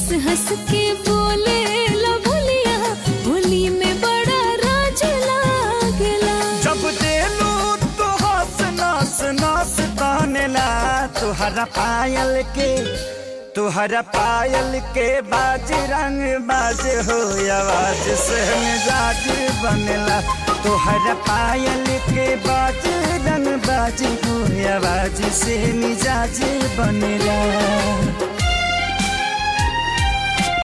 हंस हंस के बोले ला बोलिया बोली में बड़ा राज लागेला जब देलू तो हंस नास नास तानेला तुहरा पायल के तुहरा पायल के बाज रंग बाज हो आवाज से मिजाज बनेला तुहरा पायल के बाज रंग बाज हो आवाज से मिजाज बनेला